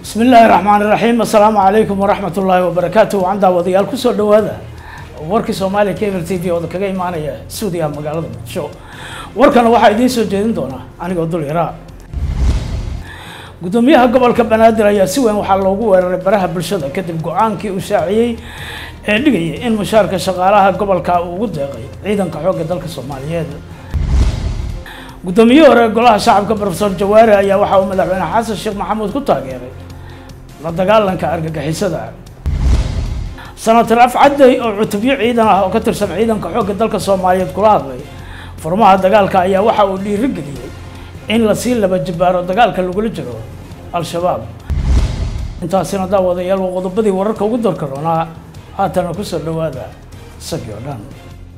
bismi illaahi raxmaan iraxiim assalaamu calaykum waraxmat ullaahi wabarakaatu waan daawadayaal kusoo dhawaada warkii soomaaliya cable t v ooda kaga imaanaya stuudiyaha magaalada muqdisho warkana waxaa idiin soo jeedin doona anigoo dul yaraa gudoomiyaha gobolka banaadir ayaa si weyn waxaa loogu weeraray baraha bulshada kadib go-aankii uu shaaciyey ee dhigayay in mushaarka shaqaalaha gobolka uu ugu deeqay ciidanka xoogga dalka soomaaliyeed gudoomiyihii hore golaha shacabka profesor jawaare ayaa waxa uu madaxweyne xasan sheekh maxamuud ku taageeray la dagaalanka argagixisada senator afcadey oo cutubyo ciidan ah oo ka tirsan ciidanka xoogga dalka soomaaliyeed kula hadlay furmaha dagaalka ayaa waxa uu dhiirigeliyey in lasii laba jibaaro dagaalka lagula jiro al-shabaab intaasina daawadayaal waa qodobadii wararka ugu darka doonaa haatana kusoo dhawaada isagii oo dhan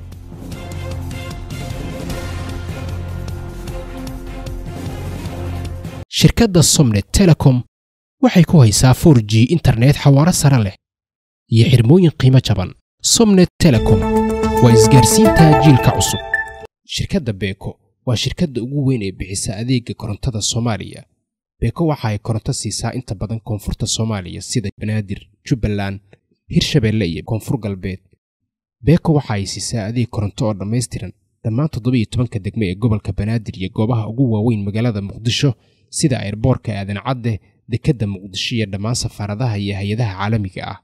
shirkadda somnet telecom waxay ku haysaa 4 g internet xawaaro sare leh iyo xirmooyin qiimo jaban somnet telecom waa isgaarsiinta jiilka cusub shirkadda beeko waa shirkadda ugu weyn ee bixisa adeega korontada soomaaliya beeko waxa ay koronto siisaa inta badan koonfurta soomaaliya sida banaadir jubbaland hirshabeelle iyo koonfur galbeed beeko waxa ay siisaa adeeg koronto oo dhammaystiran dhammaan toddobiyo tobanka degme ee gobolka banaadir iyo goobaha ugu waaweyn magaalada muqdisho sida ayrboorka aadan cadde dekedda muqdisho iyo dhammaan safaaradaha iyo hay-adaha caalamiga ah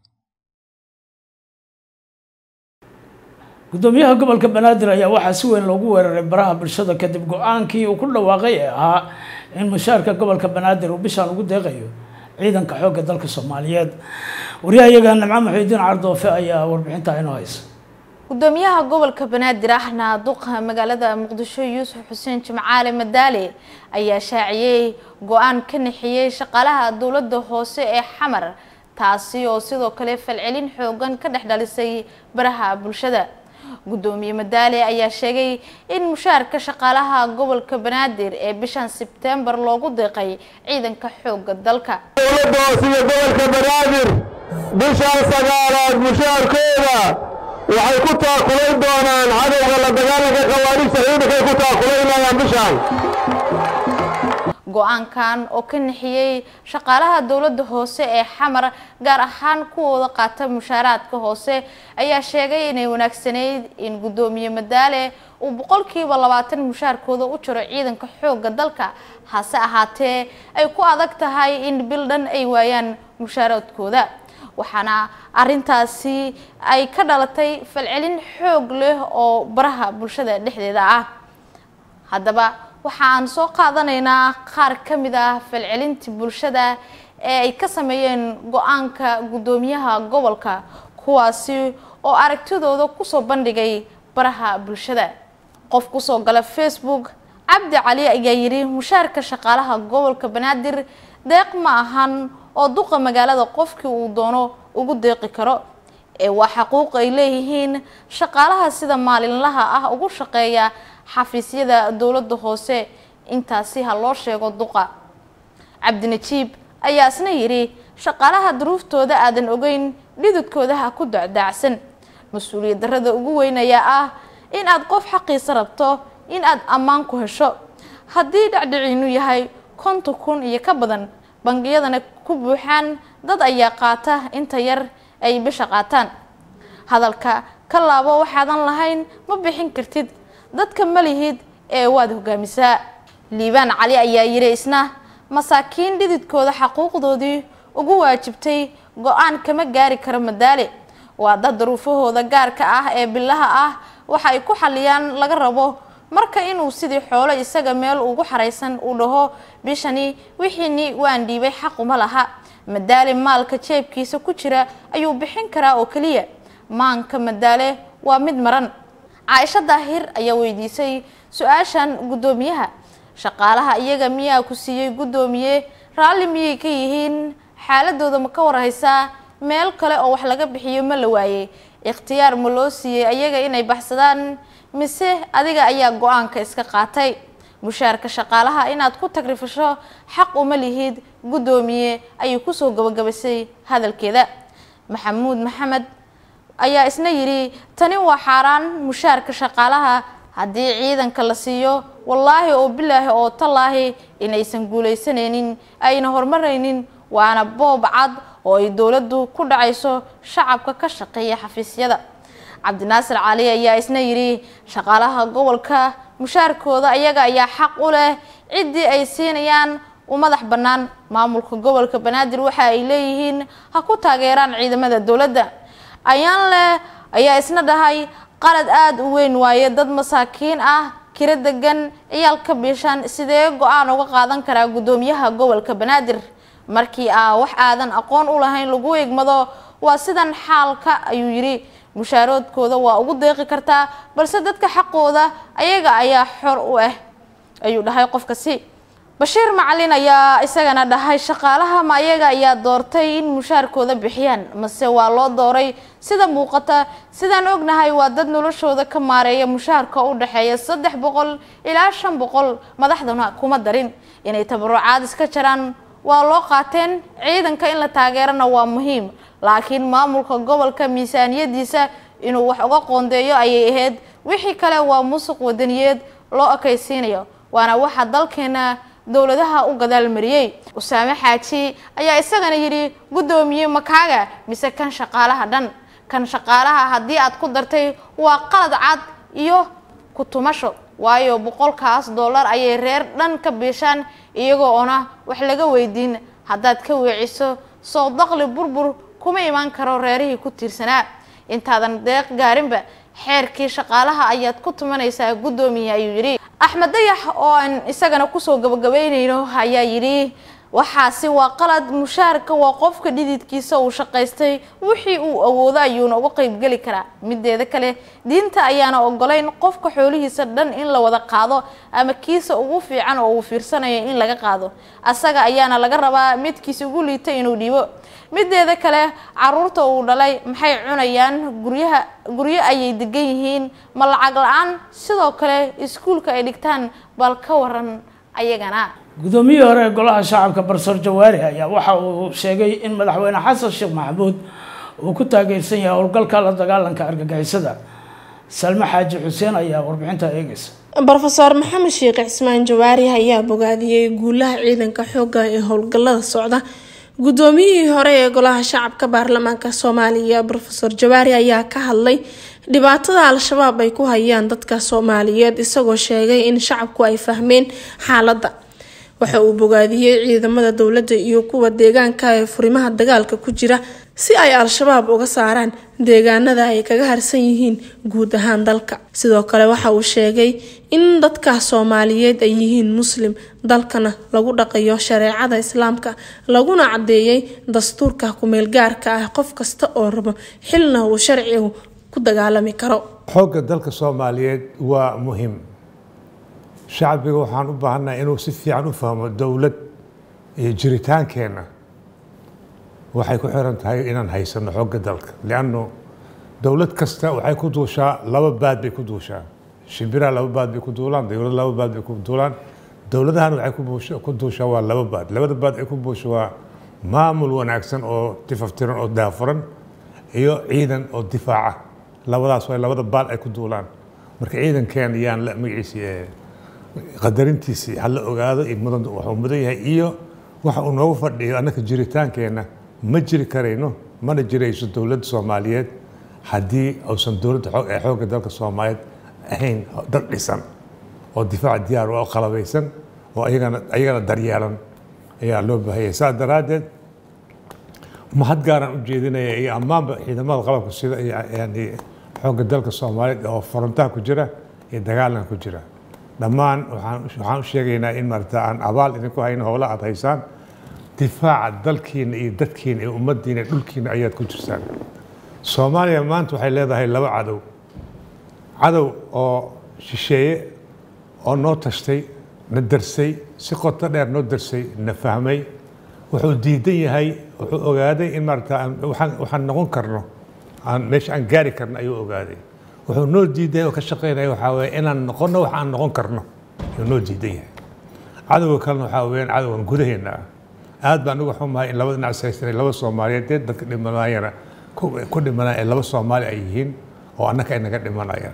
gudoomiyaha gobolka banaadir ayaa waxaa si weyn loogu weeraray baraha bulshada kadib go-aankii uu ku dhawaaqay ee ahaa in mushaarka gobolka banaadir uu bishaan ugu deeqayo ciidanka xoogga dalka soomaaliyeed waryahayaga nimco muxiudiin cardoofe ayaa warbixintaa inoo haysa gudoomiyaha gobolka banaadir ahna duqa magaalada muqdisho yuusuf xuseen jimcaale madaale ayaa shaaciyey go-aan ka nixiyey shaqaalaha dowladda hoose ee xamar taasi oo sidoo kale falcelin xoogan ka dhex dhalisay baraha bulshada gudoomiye madaale ayaa sheegay in mushaarka shaqaalaha gobolka banaadir ee bishan sebtembar loogu deeqay ciidanka xooga dalka dowladda hoose iyo gobolka banaadir bishan sagaalaad mushaarkooda waxay ku taakulayn doonaan cadowga la dagaalanka khawaarijta ciidankay ku taakulaynayaan bishaan go-aankan oo ka nixiyey shaqaalaha dowladda hoose ee xamar gaar ahaan kuwooda qaata mushaaraadka hoose ayaa sheegay inay wanaagsanayd in gudoomiye madaale uu boqolkiiba labaatan mushaarkooda u jiro ciidanka xooga dalka hase ahaatee ay ku adag tahay in bil dhan ay waayaan mushaaraadkooda waxaana arintaasi ay ka dhalatay falcelin xoog leh oo baraha bulshada dhexdeeda ah haddaba waxaan soo qaadanaynaa qaar ka mid ah falcelintii bulshada ee ay ka sameeyeen go-aanka guddoomiyaha gobolka kuwaasi oo aragtidooda kusoo bandhigay baraha bulshada qof kusoo gala facebook cabdi cali ayaa yidhi mushaarka shaqaalaha gobolka banaadir deeq ma ahan oo duqa magaalada qofkii uu doono ugu deeqi karo ee waa xaquuq ay leeyihiin shaqaalaha sida maalinlaha ah ugu shaqeeya xafiisyada dowladda hoose intaasi ha loo sheego duqa cabdinajiib ayaa isna yidhi shaqaalaha duruuftooda aadan ogeyn dhidudkooda ha ku dacdaacsan mas-uuliyad darrada ugu weyn ayaa ah in aad qof xaqiisa rabto in aad ammaan ku hesho haddii dhacdhiciinu yahay konton kun iyo ka badan bangiyadana ku buuxaan dad ayaa qaata inta yar ay bisha qaataan hadalka ka laabo waxaadan lahayn ma bixin kartid dadka ma lihid ee waad hogaamisaa liibaan cali ayaa yidhi isna masaakiin dhididkooda xaquuqdoodii ugu waajibtay go-aan kama gaari karo madaale waa dad daruufahooda gaarka ah ee bilaha ah waxa ay ku xaliyaan laga rabo marka inuu sidii xoolo isaga meel ugu xaraysan uu dhaho bishani wixiini waan dhiibay xaquma laha madaale maalka jeebkiisa ku jira ayuu bixin karaa oo keliya maanka madaale waa mid maran caaisho daahir ayaa weydiisay su-aashan guddoomiyaha shaqaalaha iyaga miyaa ku siiyey guddoomiye raalli miyay ka yihiin xaaladooda ma ka warhaysaa meel kale oo wax laga bixiyo ma la waayey ikhtiyaar ma loo siiyey ayaga inay baxsadaan mise adiga ayaa go-aanka iska qaatay mushaarka shaqaalaha inaad ku tagrifasho xaq uma lihid guddoomiye ayay kusoo gabagabasay hadalkeeda maxamuud maxamed ayaa isna yidhi tani waa xaaraan mushaarka shaqaalaha haddii ciidanka la siiyo wallaahi oo bilaahi oo tallaahi inaysan guulaysanaynin ayna horumaraynin waana boob cad oo ay dowladdu ku dhacayso shacabka ka shaqeeya xafiisyada cabdinaasir cali ayaa isna yidhi shaqaalaha gobolka mushaarkooda ayaga ayaa xaq u leh ciddii ay siinayaan u madax bannaan maamulka gobolka banaadir waxa ay leeyihiin ha ku taageeraan ciidamada dowladda ayaan leh ayaa isna dhahay qalad aada u weyn waaye dad masaakiin ah kira degan ciyaal ka biishaan sidee go-aan uga qaadan karaa guddoomiyaha gobolka banaadir markii aa wax aadan aqoon u lahayn lagu egmado waa sidan xaalka ayuu yidhi mushaaroodkooda waa ugu deeqi kartaa balse dadka xaqooda ayaga ayaa xor u ah ayuu dhahay qofkasi bashiir macalin ayaa isagana dhahay shaqaalaha ma ayaga ayaa doortay in mushaarkooda bixiyaan mase waa loo dooray sida muuqata sidaan ognahay waa dad noloshooda ka maareeya mushaarka u dhexeeya saddex boqol ilaa shan boqol madaxduna kuma darin inay tabarucaad iska jaraan waa loo qaateen ciidanka in la taageerana waa muhiim laakiin maamulka gobolka miisaaniyadiisa inuu wax uga qoondeeyo ayay ahayd wixii kale waa musuq wadaniyeed loo ekaysiinayo waana waxa dalkeena dowladaha u gadaal mariyey usaame xaaji ayaa isagana yidhi guddoomiye makaaga mise kan shaqaalaha dhan kan shaqaalaha haddii aad ku dartay waa qalad cad iyo ku tumasho waayo boqolkaas dollar ayay reer dhan ka biishaan iyagoo ona wax laga weydiin haddaad ka weeciso soo daqli burbur kuma imaan karo reerihii ku tiirsanaa intaadan deeq gaarinba xeerkii shaqaalaha ayaad ku tumanaysaa guddoomiye ayuu yidhi axmed dayax oo aan isagana kusoo gabagabeynayno ayaa yidhi waxaasi waa qalad mushaarka waa qofka dhididkiisa uu shaqaystay wixii uu awoodo ayuuna uga qeybgeli karaa mideeda kale diinta ayaana ogolayn qofka xoolihiisa dhan in la wada qaado ama kiisa ugu fiican oo uu fiirsanayo in laga qaado asaga ayaana laga rabaa midkiisa ugu liita inuu dhiibo mideeda kale caruurta uu dhalay maxay cunayaan guryaha guryo ayay degan yihiin ma lacag la-aan sidoo kale iskuulka ay dhigtaan bal ka waran ayagana guddoomiyihii hore ee golaha shacabka barsoor jawaari ayaa waxa uu sheegay in madaxweyne xasan sheekh maxamuud uu ku taageersan yahay howlgalka la dagaalanka argagixisada salme xaaji xuseen ayaa warbixinta eegaysa brofeor maxamed sheekh cismaan jawaari ayaa bogaadiyey guulaha ciidanka xooga ee howlgalada socda guddoomiyihii hore ee golaha shacabka baarlamaanka soomaaliya rofeor jawaari ayaa ka hadlay dhibaatada al-shabaab ay ku hayaan dadka soomaaliyeed isagoo sheegay in shacabku ay fahmeen xaaladda waxa uu bogaadiyey ciidamada dowladda iyo kuwa deegaanka ee furimaha dagaalka ku jira si ay al-shabaab uga saaraan deegaanada ay kaga harsan yihiin guud ahaan dalka sidoo kale waxa uu sheegay in dadka soomaaliyeed ay yihiin muslim dalkana lagu dhaqayo shareecada islaamka laguna cadeeyay dastuurka kumeelgaarka ah qof kasta oo rabo xilna uu sharcigu ku dagaalami karo xoogga dalka soomaaliyeed waa muhiim shacbiga waxaan u baahannahay inuu si fiican u fahmo dowlad iyo jiritaankeenna waxay ku xiran tahay inaan haysano xoogga dalka liannu dowlad kasta waxay ku duushaa laba baad bay ku duushaa shimbiraha laba baad bay ku duulaan dowlad laba baad bay ku duulaan dowladahan waxay ku duushaa waa laba baad labada baad ay ku buusha waa maamul wanaagsan oo tifaftiran oo daafuran iyo ciidan oo difaaca labadaas waa labada baal ay ku duulaan marka ciidankeen yaan la magaciisi qadarintiisii hala ogaado waxuu mudan yahay iyo waxa uu noogu fadhiyo annaka jiritaankeenna ma jiri karayno mana jirayso dowladda soomaaliyeed haddii uusan dowladda ee xoogga dalka soomaaliyeed ahayn dad dhisan oo difaac diyaar oo qalabaysan oo ayagana ayagana daryeelan ayaa loo baahanyay saas daraaddeed mahad gaaraan u jeedinaya iyo ammaanba ciidamada qalabka sida yani xoogga dalka soomaaliyeed oo forontaha ku jira iyo dagaalanka ku jira dhammaan waxaan u sheegaynaa in maarata aan abaal idinku hayno howla aad haysaan difaaca dalkiina iyo dadkiina iyo ummaddiina iyo dhulkiina ayaad ku jirsaan soomaaliya maanta waxay leedahay laba cadow cadow oo shisheeye oo noo tashtay na darsay si qoto dheer noo darsay na fahmay wuxuu diidan yahay wuxuu ogaaday in maarata waxaan noqon karno aan meesha aan gaari karno ayuu ogaaday wuxuu noo diiday oo ka shaqeynaya waxaa weeye inaan noqono wax aan noqon karno ayuu noo diidan yahay cadowga kalena waxaa weeyaan cadowgan gudaheena ah aad baan uga xumahay in labada dhinac saystanay laba soomaaliyeed dee dadka dhimanaayana ku dhimanaya ee laba soomaali ay yihiin oo annaka ay naga dhimanayaan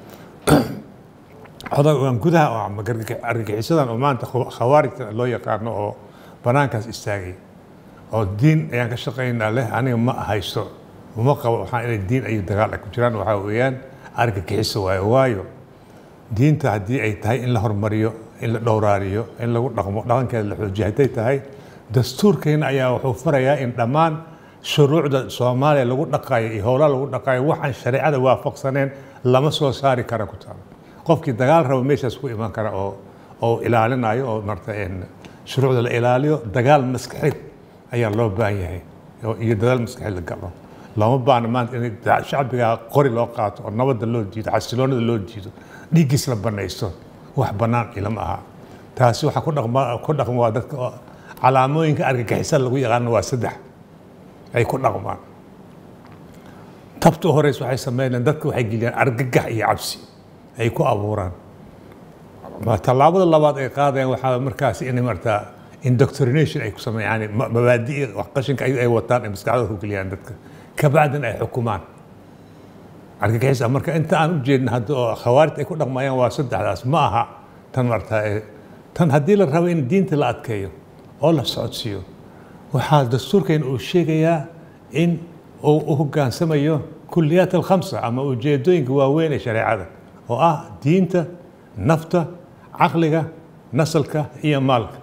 cadowgan gudaha oo argagixisadan oo maanta khawaarijta loo yaqaano oo banaankaas istaagay oo diin ayaan ka shaqaynaa leh aniga ma haysto uma qabo waxaan inay diin iyo dagaal ay ku jiraan waxaa weeyaan argagixiso waayo waayo diinta haddii ay tahay in la hormariyo in la dhowraariyo in lagu dhaqmo dhaqankeeda la xoojiyo hadday tahay dastuurkeena ayaa wuxuu farayaa in dhammaan shuruucda soomaaliya lagu dhaqaayo iyo howlaha lagu dhaqaayo waxaan shareecada waafaqsaneen lama soo saari kara ku taalo qofkii dagaal raba meeshaas ku iman kara oo oo ilaalinayo oo marta shuruucda la ilaaliyo dagaal maskaxeed ayaa loo baahan yahay iyo dadaal maskaxeed la galo looma baahna maanta in shacbiga qori loo qaato oo nabadda loo diido xasiloonada loo diido dhiiggiis la banaysto wax bannaan ilama aha taasi waxaa ku dhaqma ku dhaqma waa dadka calaamooyinka argagixisada lagu yaqaano waa saddex ay ku dhaqmaan tabta u horeysa waxay sameynayaan dadka waxay geliyaan argagax iyo cabsi ay ku abuuraan tallaabada labaad ay qaadayaan waxaa markaasi inay martaa indoctrination ay ku sameeyaan mabaadi'i qashinka ay wataan ay maskaxdooda ku geliyaan dadka kabacdin ay xukumaan argagixisa marka inta aan u jeedna hadda oo khawaarid ay ku dhaqmayaan waa saddexdaas ma aha tan martaa tan haddii la rabo in diinta la adkeeyo oo la socodsiiyo waxaa dastuurkeena uu sheegayaa in uu u hoggaansamayo kuliyaat alkhamsa ama ujeedooyinka waaweyn ee shareecada oo ah diinta nafta caqliga nasalka iyo maalka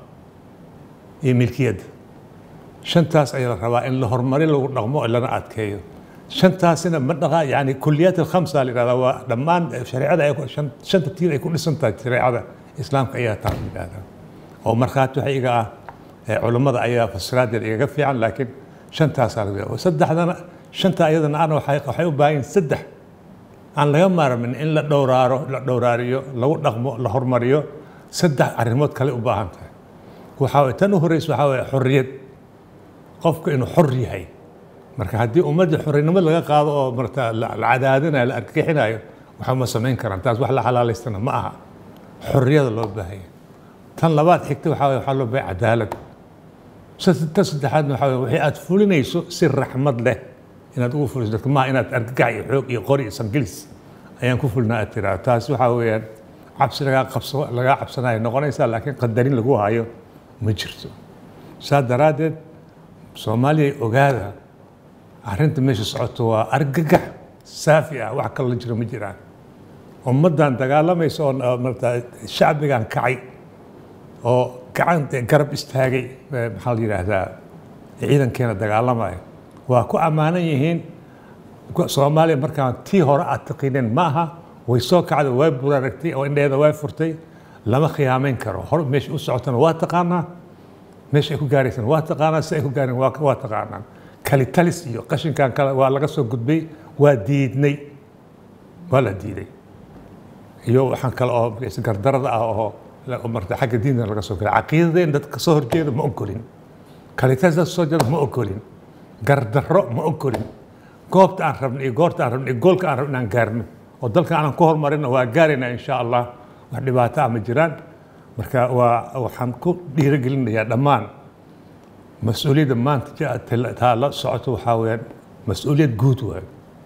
iyo milkiyadda shantaas ayaa la rabaa in la horumari lagu dhaqmo lana adkeeyo shantaasina ma dhaqa yani kuliyaat alkhamsa la yidhahdaa waa dhammaan shareecada ay shanta tiir ay ku dhisan tahay shareecada islaamka ayaa taa la yidhahdaa oo markhaati waxa iga ah culammada ayaa fasiraadeeda igaga fiican laakiin shantaasaa laga saddexdana shanta ayadana ana waxay u baahan yihin saddex aan laga maarmin in la dhowraaro la dhowraariyo lagu dhaqmo la hormariyo saddex arrimood kale u baahan tahay waxaa waye tan u horeysa waxaa waye xorriyad qofku inuu xor yahay marka haddii ummadda xorrinimo laga qaado oo marta la cadaadinayo la argagixinayo waxa ma samayn karaan taas wax la xalaalaystana ma aha xorriyada loo baahanya tan labaad xigta waxaa waye waxaa loo baahaya cadaalad tan saddexaadna waxaa waye wixii aad fulinayso si raxmad leh inaad ugu fuliso dadka maaha inaad argagax iyo xoog iyo qori iyo sangilis ayaan ku fulnaa aad tiraa taas waxaa weeyaan cabsi lagaa qabso lagaa cabsanayo noqonaysaa laakiin qadarin lagu hayo ma jirto saa daraaddeed soomaaliya ogaada arrinta meesha socoto waa argagax saafi ah wax kale la jiro ma jiraan ummaddan dagaalamaysa oo marta shacbigan kacay oo gacan garab istaagay maxaa la yidhaahdaa ciidankeena dagaalamaya waa ku ammaanan yihiin soomaaliya markaan tii hore aad taqiineen ma aha way soo kacday way buraaragtay oo indheeda way furtay lama khiyaamayn karo hor meesha u socotana waa taqaanaa meesha ay ku gaaraysana waa taqaanaa si ay ku gaareen waa waa taqaanaa kalitalis iyo qashinkan kale waa laga soo gudbay waa diidnay waa la diiday iyo waxaan kale oo gardarada ah oo marta xagga diinta laga soo galay caqiidadeen dadka kasoo horjeeda ma ogolin kalitalis dadka soo jeeda ma ogolin gardarro ma ogolin goobta aan rabno iyo goorta aan rabno iyo goolka aan rabno inaan gaarno oo dalka aanan ku horumarino waa gaaraynaa insha allah wax dhibaato ah ma jiraan marka waa waxaan ku dhiirigelinayaa dhammaan mas-uuliyadda maanta taa la socoto waxaa weyaan mas-uuliyad guud waay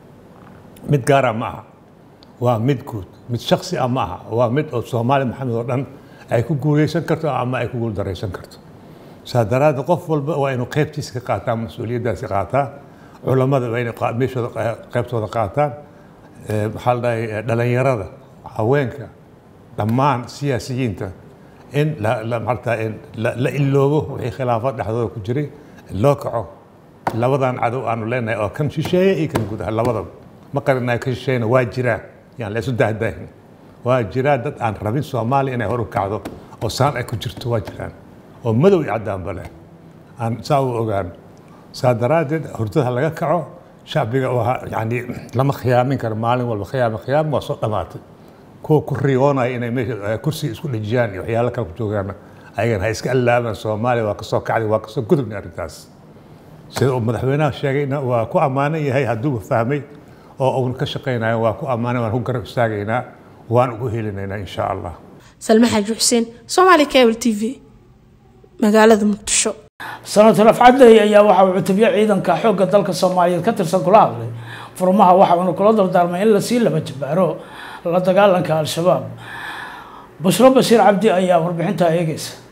mid gaara ma aha waa mid guud mid shaksi ah ma aha waa mid oo soomaali maxamed oo dhan ay ku guuleysan karto ama ay ku guuldaraysan karto saa daraaddeed qof walba waa inuu qaybtiisa ka qaataa mas-uuliyaddaasi qaataa culammada waa inay meeshooda qaybtooda qaataan maxaa la dhahay dhalinyarada haweenka dhammaan siyaasiyiinta in maarata la iloobo wixii khilaafad dhexdooda ku jiray loo kaco labadan cadow aanu leenahay oo kan shisheeye iyo kan gudaha labadaba ma qarinayo kan shisheeyena waa jiraa yaan la isu dahdaahin waa jiraa dad aan rabin soomaaliya inay hor u kacdo oo saan ay ku jirto waa jiraan oo madow iyo caddaanba leh aan saa u ogaan saa daraaddeed hurdada laga kaco shacbiga yani lama khiyaamin karo maalin walba khiyaam khiyaam waa soo dhammaatay kuwa ku riyoonaya inay meesha kursiga isku dhejiyaan iyo waxyaalo kale ku joogaan ayagana ha iska allaabaan soomaaliya waa kasoo kacday waa kasoo gudubnay arrintaas sida uu madaxweynaha sheegayna waa ku ammaanan yahay hadduuba fahmay oo uuna ka shaqaynayo waa ku ammaanan waan ku garab istaagaynaa waan ugu helinaynaa insha allah salme xaaji xuseen soomaali cable t v magaalada muqdisho senator afcadey ayaa waxa uu cutubyo ciidanka xoogga dalka soomaaliyeed ka tirsan kula hadlay furmaha waxa uuna kula dardaarmay in lasii laba jabaaro la dagaalanka al-shabaab bushro bashiir cabdi ayaa warbixintaa eegeysa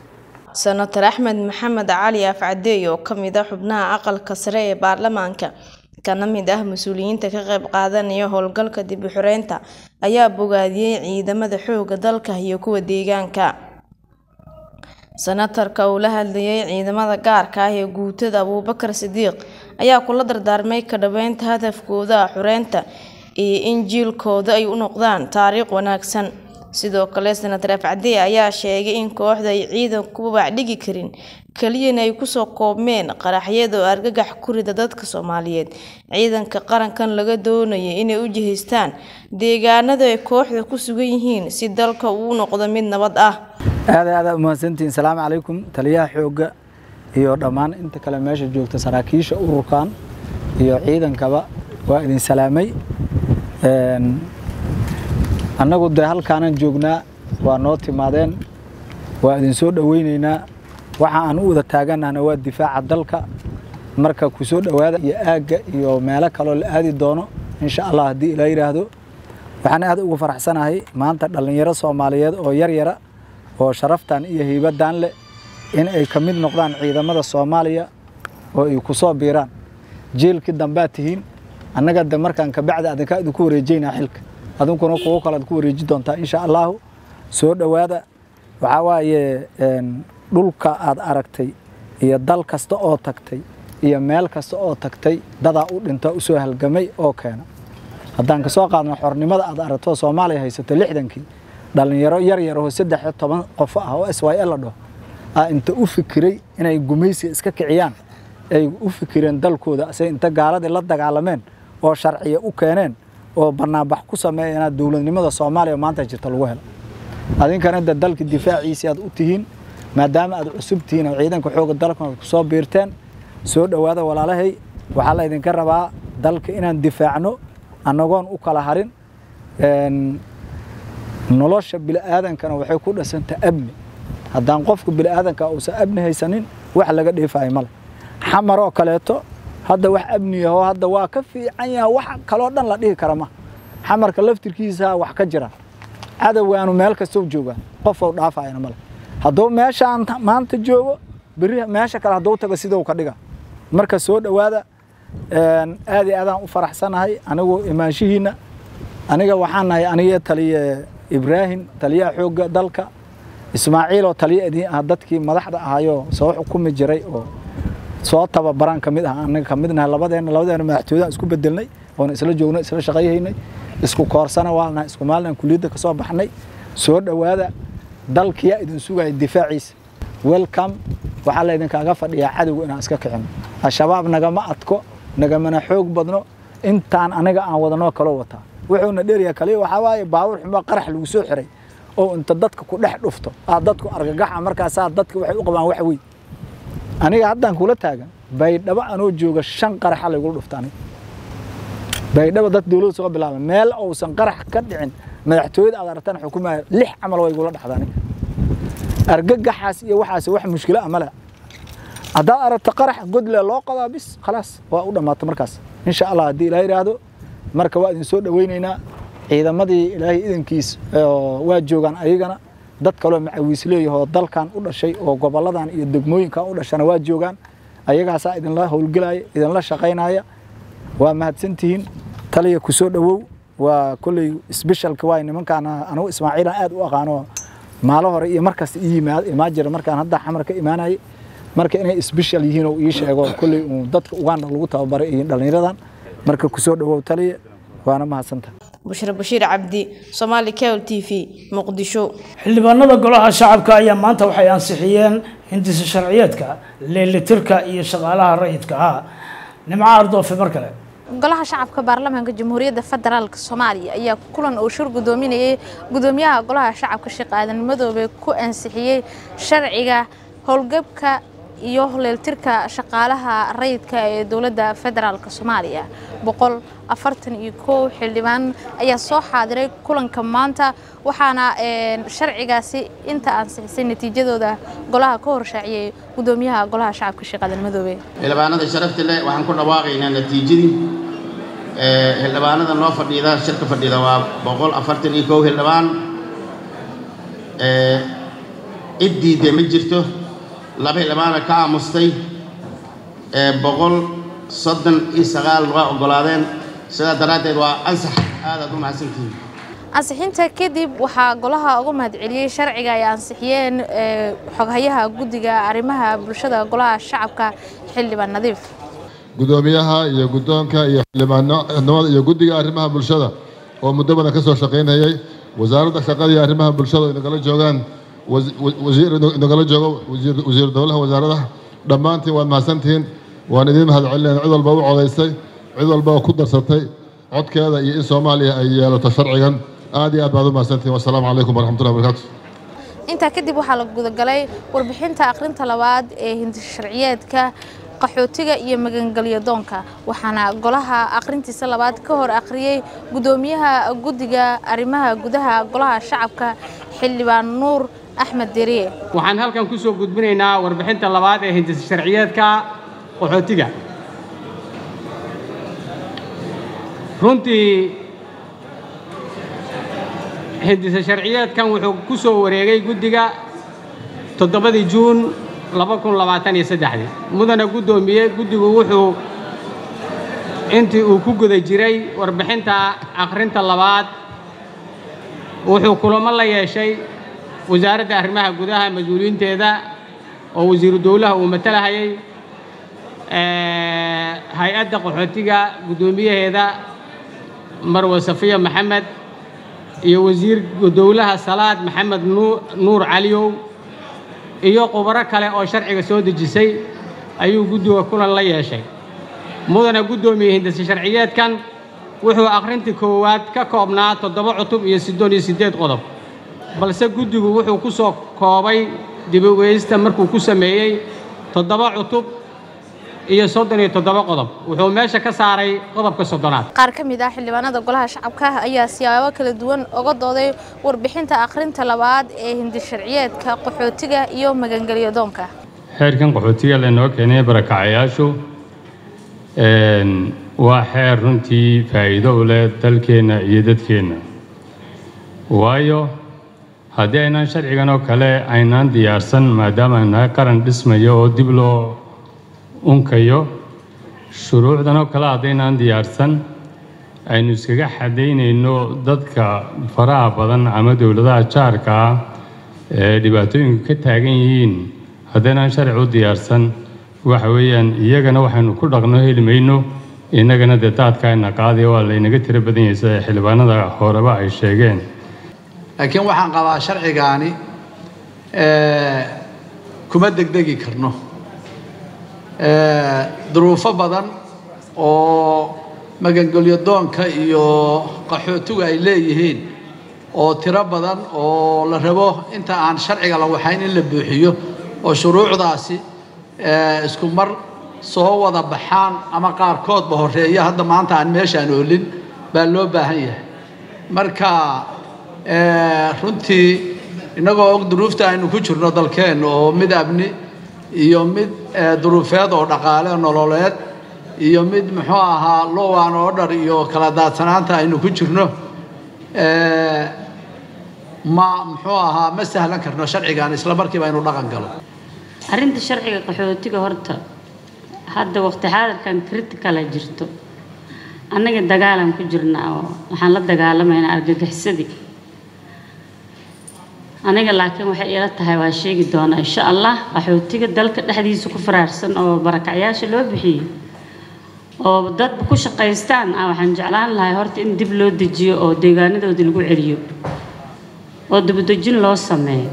senator axmed maxamed cali afcadeey oo kamid ah xubnaha aqalka sare ee baarlamaanka kana mid ah mas-uuliyiinta ka qayb qaadanaya howlgalka dib u xureynta ayaa bogaadiyey ciidamada xooga dalka iyo kuwa deegaanka senatarka uu la hadlayay ciidamada gaarka ah ee guutada abuubakar sidiiq ayaa kula dardaarmay ka dhaweynta hadafkooda xureynta iyo in jiilkooda ay u noqdaan taariikh wanaagsan sidoo kale senator afcadee ayaa sheegay in kooxda ay ciidanku baacdhigi karin keliyana ay kusoo koobmeen qaraxyada oo argagax ku rida dadka soomaaliyeed ciidanka qarankan laga doonaya inay u jihaystaan deegaanada ay kooxda ku sugan yihiin si dalka uu noqdo mid nabad ah aada aada umahadsantihiin salaamu calaykum taliyaha xoogga iyo dhammaan inta kale meesha joogta saraakiisha ururkan iyo ciidankaba waa idin salaamay annagu dee halkaanan joognaa waa noo timaadeen waa idin soo dhoweyneynaa waxa aan u wada taaganahna waa difaaca dalka marka ku soo dhowaada iyo aagga iyo meelo kaloo la aadi doono insha allah haddii ilaa yidhaahdo waxaan aad uga faraxsanahay maanta dhallinyaro soomaaliyeed oo yar yara oo sharaftan iyo hiibadan leh in ay ka mid noqdaan ciidamada soomaaliya oo ay ku soo biiraan jeelkii dambaad tihiin annaga de markaan kabacdi adinkaa idinku wareejeynaa xilka adinkuna kuwo kalead ku wareeji doontaa insha allahu soo dhowaada waxaa waaye dhulka aad aragtay iyo dal kasta oo tagtay iyo meel kasta oo tagtay dadaa u dhinta usoo halgamay oo keena haddaan kasoo qaadno xornimada aad aragto soomaaliya haysato lixdankii dhallinyaro yar yar oo saddex iyo toban qof ah oo s y l la dhaho aa inta u fikiray inay gumaysiga iska kiciyaan ay u fikireen dalkooda ase inta gaaladii la dagaalameen oo sharciya u keeneen oo banaanbax ku sameeyana dowladnimada soomaaliya maanta jirta lagu helo adinkana de dalka difaaciisi aad u tihiin maadaama aad cusub tihiin oo ciidanka xooga dalkan aad kusoo biirteen soo dhowaada walaalahay waxaa la idinka rabaa dalka inaan difaacno annagoon u kala harin nolosha bini'aadankana waxay ku dhisanta amni haddaan qofka bini'aadanka uusan amni haysanin wax laga dheefayo male xamaroo kaleeto hadda wax amni ahoo hadda waa ka fiican yaha wax kaloo dhan la dhihi kara ma xamarka laftirkiisa wax ka jira cadowgaanu meel kastoo jooga qofou dhaafayana male hadduu meeshaan maanta joogo berri meesha kale hadduu tago sidou ka dhiga marka soo dhowaada aad iyo aadaan u faraxsanahay anigu imaanshihiinna aniga waxaan nahay aniga taliye ibraahim taliyaha xoogga dalka ismaaciil oo taliya idin ah dadkii madaxda ahayoo soo xukumi jiray oo soo tababaran ka mid ah anaga ka mid nahay labadeena labadeena madaxtooyadaan isku bedelnay oona isla joognay isla shaqayhaynay isku koorsana waalnahay isku maalin kuliyadda ka soo baxnay soo dhowaada dalkiyaa idin sugaya difaaciisa welcome waxaa la idinkaaga fadhiyaa cadowga inaan iska kicino al-shabaab nagama adko nagamana xoog badno intaan aniga aan wadanoo kaloo wataa wuxuuna dheeryaha kaliya waxaa waaye baawur xumo qarax lagu soo xiray oo inta dadka ku dhex dhufto aad dadku argagaxa markaasaa dadka waxay u qabaan wax weyn aniga haddaan kula taagan baydhabo anoo jooga shan qaraxa laygula dhufta aniga baydhabo dad dowladda soo bilaaba meel uusan qarax ka dhicin madaxtooyada aad aragtaan xukumaya lix camal way igula dhexda aniga argagaxaas iyo waxaas wax mushkilo ah male haddaad aragto qarax godle loo qadaa bis khalaas waa u dhammaata markaas insha allah haddii ilaa yidhaahdo marka waa idin soo dhoweyneynaa ciidamadii ilaahay idankiis waa joogaan ayagana dad kaloo macawiisleeyahoo dalkan u dhashay oo goboladan iyo degmooyinkan u dhashana waa joogaan ayagaasaa idinla howlgelaya idinla shaqaynaya waa mahadsantihiin taliya ku soo dhowow waa kolley sbeshalka waay nimankaan anigu ismaaciilan aad u aqaano maalo hore iyo markasta ii imaan jira markaan hadda xamar ka imaanayay marka inay sbeshal yihiin oo ii sheego kolley uu dadka uganda lagu tababaray iyo dhallinyaradan marka ku soo dhowow taliya waana mahadsanta bushra bashiir cabdi somaali cable t v muqdisho xildhibaanada golaha shacabka ayaa maanta waxay ansixiyeen hindisa sharciyeedka leelitirka iyo shaqaalaha rayidka ah nimco ardoofe mar kale golaha shacabka baarlamaanka jamhuuriyadda federaalk soomaaliya ayaa kulan uu shir gudoominayay gudoomiyaha golaha shacabka sheekh aadan madoobe ku ansixiyey sharciga howlgabka iyo leeltirka shaqaalaha rayidka ee dowladda federaalk soomaaliya boqol afartan iyo kow xildhibaan ayaa soo xaadiray kulanka maanta waxaana sharcigaasi inta ansixisay natiijadooda golaha ka horshaaciyey gudoomiyaha golaha shacabka sheekh aadan madoobe xildhibaanada sharafta leh waxaan ku dhawaaqaynaa natiijadii xildhibaanada noo fadhiida shirka fadhiida waa boqol afartan iyo kow xildhibaan cid diidde ma jirto laba xildhibaana ka aamustay ee boqol soddon iyo sagaal waa oggolaadeen sidaa daraaddeed waa ansax aadaad u mahadsantihiin ansixinta kadib waxaa golaha uga mahadceliyey sharciga ay ansixiyeen xoghayaha guddiga arrimaha bulshada golaha shacabka xildhibaan nadiif gudoomiyaha iyo guddoonka iyo xildhibaanimada iyo guddiga arrimaha bulshada oo muddo badan ka soo shaqaynayay wasaaradda shaqada iyo arrimaha bulshada oo inagala joogaan wasiir inagala joogo wasiir dowlaha wasaaradaha dhammaantiin waad mahadsantihiin waan idiin mahadcelinayna cid walba u codaysay cid walba oo ku darsatay codkeeda iyo in soomaaliya ay yeelato sharcigan aad iyo aad baad u mahadsantihiin wassalaamu calaykum waraxmatullahi wabarakaatu intaa kadib waxaa la gudagalay warbixinta akhrinta labaad ee hindisharciyeedka qaxootiga iyo magangelyo doonka waxaana golaha akhrintiisa labaad ka hor akhriyey guddoomiyaha guddiga arrimaha gudaha golaha shacabka xildhibaan nuur axmed deriye waxaan halkan ku soo gudbinaynaa warbixinta labaad ee hindisharciyeedka qaxootiga runtii hindisa sharciyeedkan wuxuu ku soo wareegay guddiga toddobadii juun laba kun labaatan iyo saddexdii mudana guddoomiye guddigu wuxuu intii uu ku guda jiray warbixinta akhrinta labaad wuxuu kulamo la yeeshay wasaaradda arrimaha gudaha mas-uuliyiinteeda oo wasiiru dowlaha uu matalahayay hay-adda qaxootiga guddoomiyaheeda marwe safiya maxamed iyo wasiir dowlaha salaad maxamed nuur caliyow iyo khubaro kale oo sharciga soo dejisay ayuu guddiga kulan la yeeshay mudana guddoomiye hindise sharciyeedkan wuxuu akhrintii koowaad ka koobnaa toddoba cutub iyo siddoon iyo siddeed qodob balse guddigu wuxuu ku soo koobay dibogeysta markuu ku sameeyey toddoba cutub iyo soddon iyo toddoba qodob wuxuu meesha ka saaray qodobka soddonaad qaar ka mid ah xildhibaanada golaha shacabka ayaa siyaabo kala duwan uga dooday warbixinta akhrinta labaad ee hindisharciyeedka qaxootiga iyo magangelyo doonka xeerkan qaxootiga laynoo keenay barakacayaashu waa xeer runtii faa'iido u leh dalkeenna iyo dadkeenna waayo haddii aynaan sharcigan oo kale aynaan diyaarsan maadaama aynaga qaran dhismayo oo dib loo unkayo shuruucdan oo kale haddaynaan diyaarsan aynu iskaga xadaynayno dadka faraha badan ama dowladaha jaarka ah ee dhibaatooyinku ka taagan yihiin haddaynaan sharci u diyaarsan waxa weeyaan iyagana waxaynu ku dhaqno heli mayno innagana dee daadka ayna qaadaya waa laynaga tiro badan yahay sida xildhibaanada horeba ay sheegeen laakiin waxaan qabaa sharcigaani kuma degdegi karno duruufo badan oo magangelyo doonka iyo qaxootigu ay leeyihiin oo tiro badan oo la rabo inta aan sharciga la waxayn in la buuxiyo oo shuruucdaasi isku mar soo wada baxaan ama qaarkoodba horeeya hadda maanta aan meeshaan oolin baa loo baahan yahay marka runtii innagoo og duruufta aynu ku jirno dalkeenna oo mid amni iyo mid duruufeed oo dhaqaale nololeed iyo mid muxuu ahaa lowan order iyo kala daadsanaanta aynu ku jirno ma muxuu ahaa ma sahlan karno sharcigan isla markiiba aynu dhaqan galo arrinta sharciga qaxootiga horta hadda waqti xaadirkan criticala jirto annaga dagaalan ku jirnaa oo waxaan la dagaalamaynaa argagixisadii aniga laakiin waxay ila tahay waa sheegi doonaa insha allah qaxootiga dalka dhexdiisa ku faraarsan oo barakacyaasha loo bixiyey oo dadba ku shaqaystaan ah waxaan jeclaan lahay horta in dib loo dejiyo oo deegaanadoodii lagu celiyo oo dibudejin loo sameeyo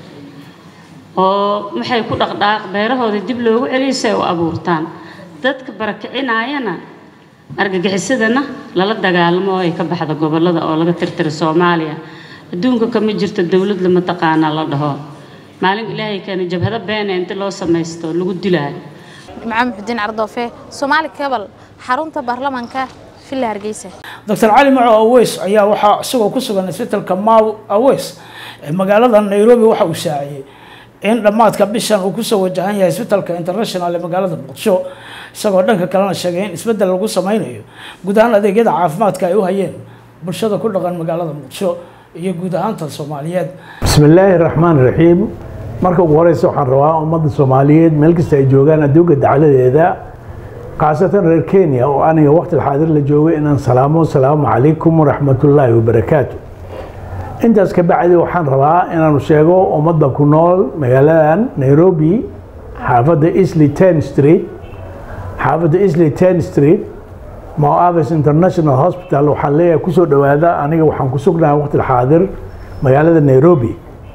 oo waxay ku dhaqdhaaq beerahoodii dib loogu celiyo si ay u abuurtaan dadka barakicinaayana argagixisadana lala dagaalamo oo ay ka baxda gobollada oo laga tirtira soomaaliya adduunka kama jirto dowlad lama taqaana la dhaho maalin ilaahay keena jabhado beene inta loo samaysto lagu dilaayo maxamed xudiin cardoofe soomaali kabal xarunta baarlamaanka villa hargeysa dr cali maco aweys ayaa waxaa isagoo ku sugan isbitalka maw aweys ee magaalada nairobi waxa uu shaaciyey in dhammaadka bishan uu kusoo wajahan yahay isbitalka international ee magaalada muqdisho isagoo dhanka kalena sheegay in isbeddel lagu sameynayo guud ahaan adeegyada caafimaadka ay u hayeen bulshada ku dhaqan magaalada muqdisho iyo guud ahaanta soomaaliyeed بسم الله الرحمن الرحيم marka ugu horeysa waxaan rabaa ummadda soomaaliyeed meel kasta ay joogaan adduunka dacladeeda khaasatan reer kenya oo aniga waqti xaadir la joogay inaan salaamo asalaamu calaykum waraxmatullaahi wabarakaatu intaas ka bacdi waxaan rabaa inaanu sheego ummadda ku nool magaaladan nairobi xaafadda isley ten street xaafadda isley ten street moavis international hospital waxaan leeyahay kusoo dhowaada aniga waxaan ku sugnahay waqti xaadir magaalada nairobi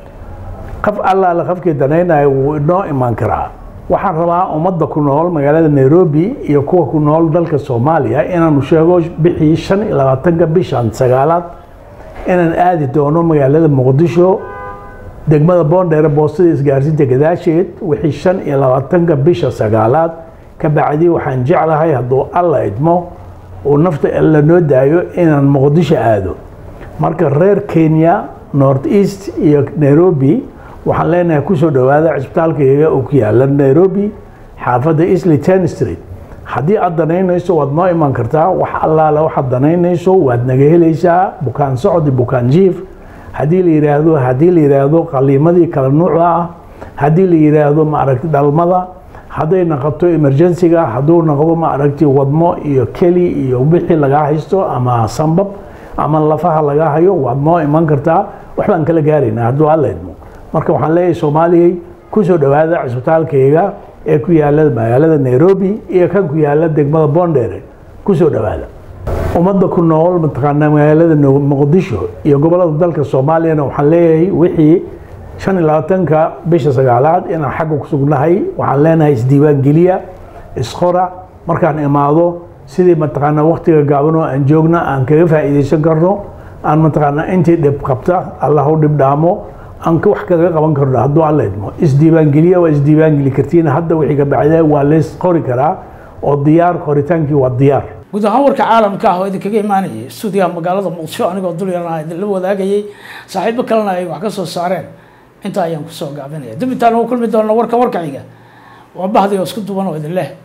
qaf allaale qafkii danaynaya wuu inoo imaan karaa waxaan rabaa ummadda ku nool magaalada nairobi iyo kuwa ku nool dalka soomaaliya inaanu sheego bixii shan iyo labaatanka bishan sagaalaad inaan aadi doono magaalada muqdisho degmada boondheere boostada isgaarsiinta gadaasheed wixii shan iyo labaatanka bisha sagaalaad ka bacdi waxaan jeclahay hadduu alla idmo uu nafta la noo daayo inaan muqdisho aado marka reer kenya north east iyo nairobi waxaan leenahay kusoo dhowaada cisbitaalkayga oo ku yaala nairobi xaafadda isley ten street haddii aad danaynayso waad noo iman kartaa wax allaale waxaad danaynayso waad naga helaysaa bukaan socod bukaan jiif haddii la yidhaahdo haddii la yidhaahdo qaliimadii kala nuucda ah haddii la yidhaahdo maaragti dhalmada hadday naqoto emergensiga hadduu noqdo maaragti wadmo iyo keli iyo wixii lagaa haysto ama sambab ama lafaha lagaa hayo waad noo iman kartaa wax baan kala gaaraynaa hadduu alla idmo marka waxaan leeyahay soomaaliyay kusoo dhowaada cisbitaalkayga ee ku yaala magaalada nairobi iyo kan ku yaala degmada boondheere kusoo dhowaada ummadda ku nool mataqaanaa magaalada muqdisho iyo gobolada dalka soomaaliyana waxaan leeyahay wixii shan iyo labaatanka bisha sagaalaad inaan xagga ku sugnahay waxaan leenahay isdiiwaangeliya isqora markaan imaado sidii mataqaanaa waqtiga gaaban oo aan joogna aan kaga faa'iidaysan karno aan mataqaanaa intii dhib qabta allah u dhib dhaamo aan wax kaga qaban karno hadduu alla idmo isdiiwaangeliya waa isdiiwaangeli kartiin hadda wixii ka bacda waa leys qori karaa oo diyaar qoritaankii waa diyaar guud ahaan warka caalamka ah oo idinkaga imaanayay stuudiyaha magaalada muqdisho anigoo dul yarana idinla wadaagayay saaxiibo kalena ay wax ka soo saareen intaa ayaan kusoo gaabinaya dib intaan ugu kulmi doona warka warka xiga waa bahdi oo isku duban oo idin leh